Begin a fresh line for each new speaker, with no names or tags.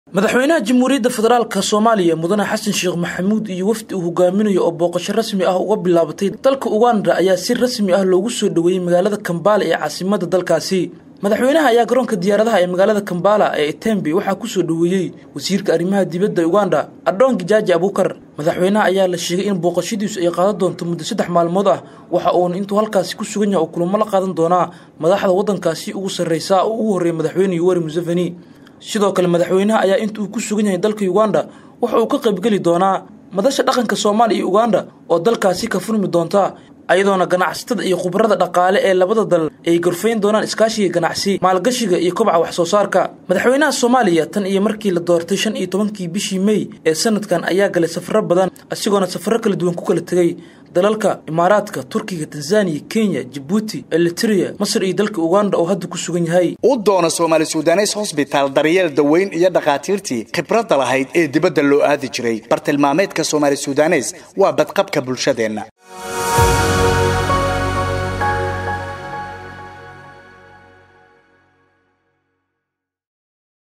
madaxweynaha jamhuuriyadda federaalka soomaaliya mudane xasan sheekh maxamuud iyo wafdi uu hogaaminayo oo booqasho rasmi ah uga bilaabatay dalka uganda ayaa si rasmi ah loogu soo dhoweeyey magaalada kambaala ee caasimada dalkaasi madaxweynaha ayaa garoonka diyaaradaha ee magaalada kambala ee itembe waxaa kusoo dhoweeyey wasiirka arrimaha dibadda uganda adhoonki jaaji abuukar madaxweynaha ayaa la sheegay in booqashadiisu ay qaadan doonto muddo saddex maalmood ah waxa uuna intuu halkaasi ku sugan yahay oo kulamo la qaadan doonaa madaxda waddankaasi ugu sarreysa oo ugu horreeya madaxweyne yoweri museveni sidoo kale madaxweynaha ayaa inta uu ku sugan yahay dalka uganda waxa uu ka qaybgeli doonaa madasha dhaqanka soomaaliya iyo uganda oo dalkaasi ka furmi doonta ayadoona ganacsatada iyo khubarada dhaqaale ee labada dal ay gorfayn doonaan iskaashiga ganacsi maalgashiga iyo kobaca wax soo saarka madaxweynaha soomaaliya tan iyo markii la doortay shan iyo tobankii bishii mey ee sanadkan ayaa galay safaro badan isagoona safaro kala duwan ku kala tegay dalalka imaaraadka turkiga tanzaniya kenya jabuuti eliteria masar iyo dalka uganda oo hadda ku sugan yahay
u doono soomaali sudanes hosbitaal daryeel daweyn iyo dhakhaatiirtii khibradda lahayd ee dibadda loo aadi jiray bartilmaameedka soomaali sudanes waa badqabka bulshadeenna